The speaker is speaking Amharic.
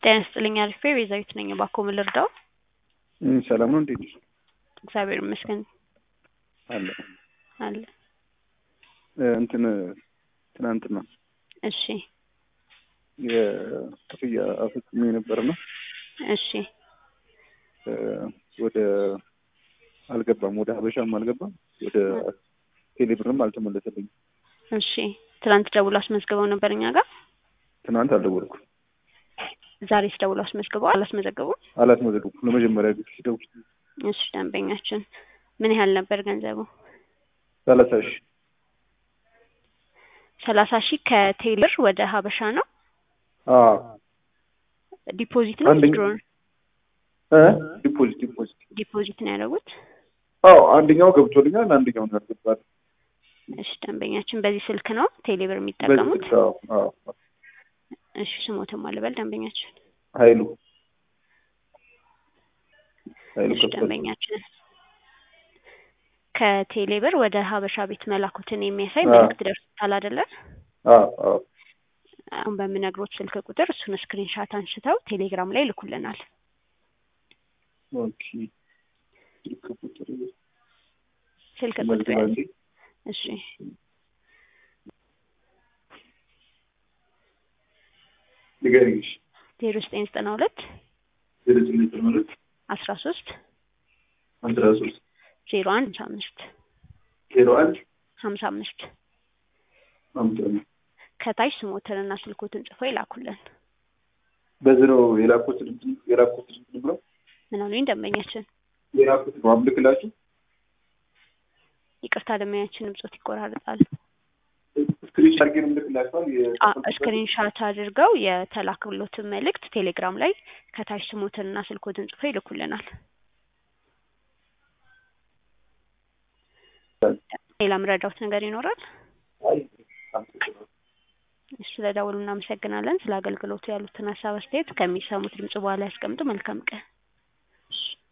ጤና ይስጥልኝ አሪፍ ቤዛዊት ነኝ። እባክዎ ምን ልርዳው? እም፣ ሰላም ነው እንዴት ነሽ? እግዚአብሔር ይመስገን አለ አለ። እ፣ እንትን ትናንትና እሺ የክፍያ አፈጽሜ ነበርና እሺ እ፣ ወደ አልገባም፣ ወደ ሀበሻም አልገባም፣ ወደ ቴሌብርም አልተመለሰልኝም። እሺ ትናንት ደውሎ አስመዝግበው ነበር እኛ ጋር። ትናንት አልደወልኩም፣ ዛሬስ ደውሎ አስመዝግበው አላስመዘገቡም? አላስመዘገብኩም። ለመጀመሪያ ጊዜ ሲደውል እሺ ደንበኛችን ምን ያህል ነበር ገንዘቡ? ሰላሳ ሺህ ሰላሳ ሺህ ከቴሌብር ወደ ሀበሻ ነው። አዎ ዲፖዚት ነው አንደኛ- withdraw ነው? እ ዲፖዚት ዲፖዚት ዲፖዚት ነው ያደረጉት። አዎ አንደኛው ገብቶልኛል፣ አንደኛው ነው ያልገባል። እሺ ደንበኛችን በዚህ ስልክ ነው ቴሌብር በዚህ የሚጠቀሙት? ስልክ አዎ አዎ እሺ ስሞትም አልበል ደንበኛችን። ኃይሉ ኃይሉ እሺ ከበደ ደንበኛችን ከቴሌብር ወደ ሀበሻ ቤት መላኩትን የሚያሳይ አዎ። መልእክት ደርሶታል አይደለ? አዎ አዎ አሁን በምነግሮት ስልክ ቁጥር እሱን ስክሪንሻት አንስተው ቴሌግራም ላይ ይልኩልናል። ኦኬ ስልክ ቁጥር ስልክ ቁጥር መልስ ያዝ። ባንዴ እሺ ንገሪኝ። እሺ ዜሮ ዘጠኝ ዘጠና ሁለት ዜሮ ዘጠኝ ዘጠና ሁለት አስራ ሶስት አስራ ሶስት ዜሮ አንድ ሀምሳ አምስት ዜሮ አንድ ሀምሳ አምስት አምሳ አምስት ከታች ስሞትንና ስልኮትን ጽፎ ይላኩልን። በዚህ ነው የላኩት እንትን የላኩት እንትን ብለው ምን አሉኝ ደንበኛችን? የላኩት ነው አምልክላችሁ ይቅርታ ደንበኛችን ድምጾት ይቆራረጣል። ስክሪን ሻት ግን እምልክላችኋል ስክሪንሻት አድርገው የተላክሎትን መልእክት ቴሌግራም ላይ ከታች ስሞትንና ስልኮትን ጽፎ ይልኩልናል። ሌላ ምረዳውት ነገር ይኖራል? እሺ ስለደወሉ እናመሰግናለን። ስለ አገልግሎቱ ያሉትን ሀሳብ አስተያየት ከሚሰሙት ድምጽ በኋላ ያስቀምጡ። መልካም ቀን።